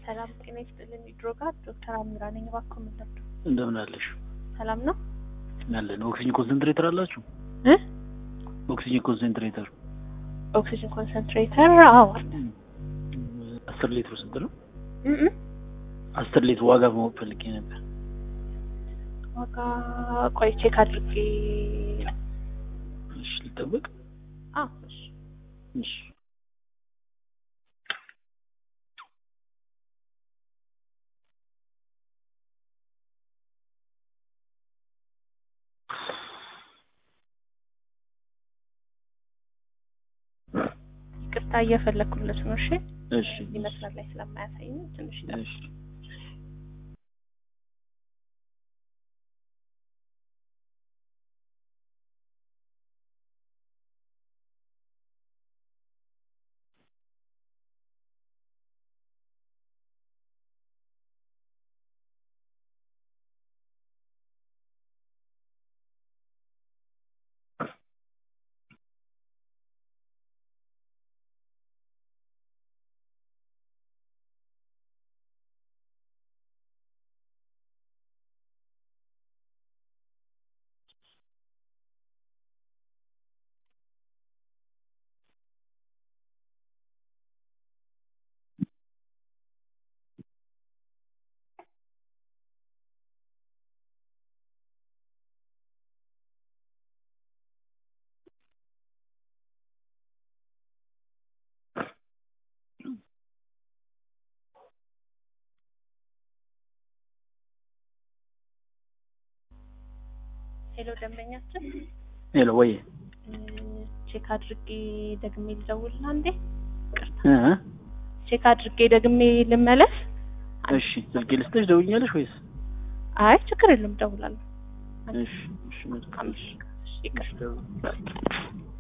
ሰላም ጤና ይስጥልን። ድሮጋር ዶክተር አሚራ ነኝ። እባክዎ ምን ልርዱ? እንደምን አለሽ? ሰላም ነው ያለን ኦክሲጅን ኮንሰንትሬተር አላችሁ? እ ኦክሲጅን ኮንሰንትሬተር ኦክሲጅን ኮንሰንትሬተር? አዎ አለ። አስር ሊትር ስንት ነው? እ እ አስር ሊትር ዋጋ ማወቅ ፈልጌ ነበር። ዋጋ ቆይ ቼክ አድርጌ እሺ ልጠብቅ። አዎ እሺ እሺ ይቅርታ እየፈለግኩለት ነው። እሺ እሺ እዚህ መስመር ላይ ስለማያሳይ ነው ትንሽ ይጠ- እሺ ሄሎ ደንበኛችን ሄሎ ወይ እ፣ ቼክ አድርጌ ደግሜ ልደውልና እንዴ ይቅርታ እ ቼክ አድርጌ ደግሜ ልመለስ። እሺ ስልክ ልስጥሽ ደውኛለሽ ወይስ? አይ ችግር የለም እደውላለሁ። እሺ እሺ መልካም። እሺ ይቅርታ እሺ ደውል።